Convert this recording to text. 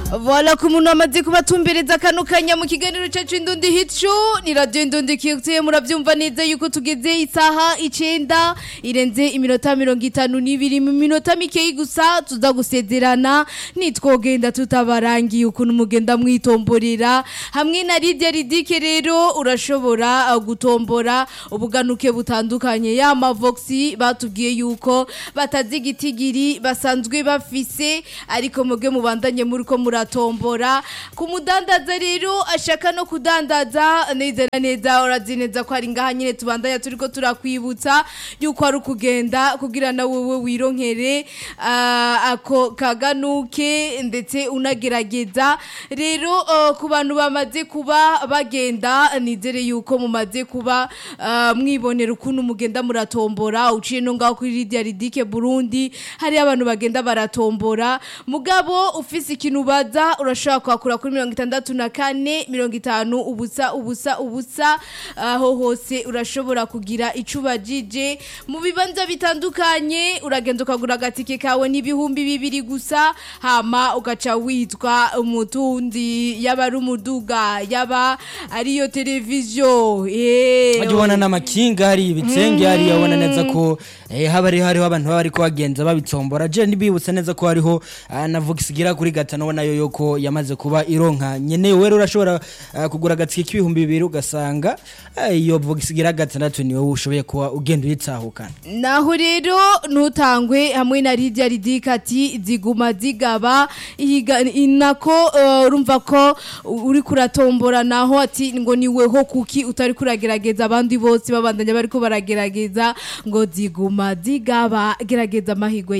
Voila ku muntu amaze kubatumbereza kano kanya mu kiganiro cyacu indundi hicu ni radio indundi kiyutuye muravyumva neza yuko tugeze isaha icenda irenze iminota mirongo itanu n'ibiri mu minota mikeyi gusa tuza gusezerana nitwogenda tutabarangiye ukuntu mugenda mwitomborera hamwe na Lydia Ridike rero urashobora uh, gutombora ubuganuke butandukanye ya mavoxi batubwiye yuko batazi igitigiri basanzwe bafise ariko muge mubandanye muri ko muratombora ku mudandaza rero ashaka no kudandaza neza na neza urazi neza ko ari ngaha nyine tubandanya turiko turakwibutsa yuko ari ukugenda kugira na wewe wironkere ah, ako kaganuke ndetse unagerageza rero uh, ku bantu bamaze kuba bagenda nizere yuko mumaze kuba ah, mwibonera ukuntu mugenda muratombora uciye no ngaho kuri Lydia Ridike Burundi hari abantu bagenda baratombora mugabo ufise ikintu baza urashobora kwakura kuri mirongo itandatu na kane mirongo itanu ubusa ubusa ubusa aho hose urashobora kugira ico ubajije mu bibanza bitandukanye uragenda ukagura agatike kawe n'ibihumbi bibiri gusa hama ugaca witwa umutundi yaba ari umuduga yaba ariyo televiziyo eh Wajya ubona n'amakinga hari ibitsenge hari yabona neza ko eh, haba ari hariho abantu baba ariko bagenza babitsombora je nibibutse neza ko hariho ah, na Vox igira kuri gatano ubona yo yoko yamaze kuba ironka nyene wewe urashobora ah, kugura agatike k'ibihumbi bibiri ugasanga ah, iyo Vox igira gatandatu niwe ushoboye kuba ugenda uyitsahukana naho rero ntutangwe hamwe na Lydia Ridika ati ziguma zigaba ihiga inako uh, urumva ko uri kuratombora naho ati ngo niweho kuki utari kuragerageza abandi bose babandanya bariko baragerageza ngo ziguma zigaba gerageza amahigwe